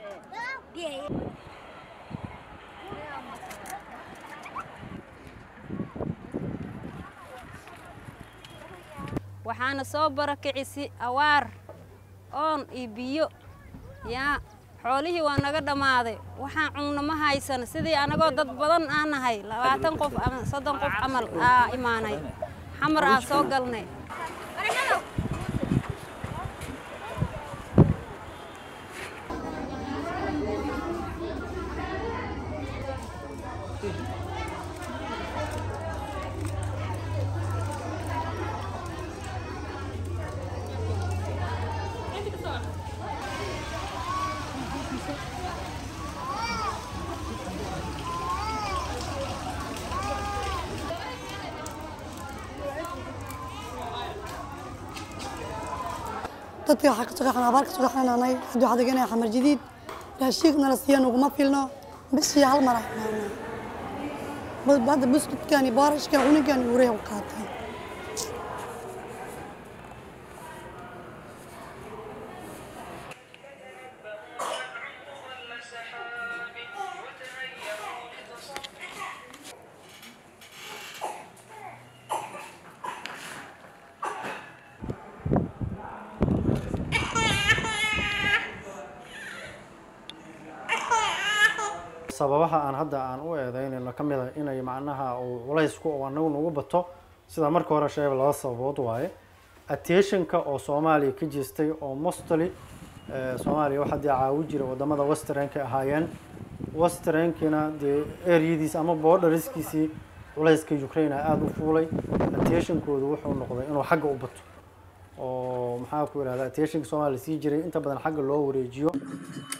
waxaana soo barakicisi awaar oon iyo biyo yaa xoolihii waa naga dhammaaday waxaan cunno ma haysan sidii anagoo dad badan aan nahay labaatan qof ama soddon qof camal aa imaanay xamar aa soo galnay dadka waxaa kasoo qaxan abaar kasoo qaxananay hadda waxaa deganaya xamar jadiid raashiinka nala siiya naguma filno bishii hal mar imaanaa hadda buskudkan iyo boorashkan cunigan iyo ureya u qaatay sababaha aan hadda aan u eedeynayno ka mid a inay macnaha uu culaysku oo anagu nagu bato sida marka hore sheega laba sababood waaye attentionka oo soomaaliya ka jeestay oo mostly soomaaliya waxaa dee caawi jira wadamada westernka ahaayeen westernkiina dee eryadiis ama borderskiisii culayska ukraine aada u fuulay attentionkoodu wuxuu noqday inuu xagga u bato oo maxaa ku yidhahda attentionka soomaaliya sii jiray inta badan xagga loo wareejiyo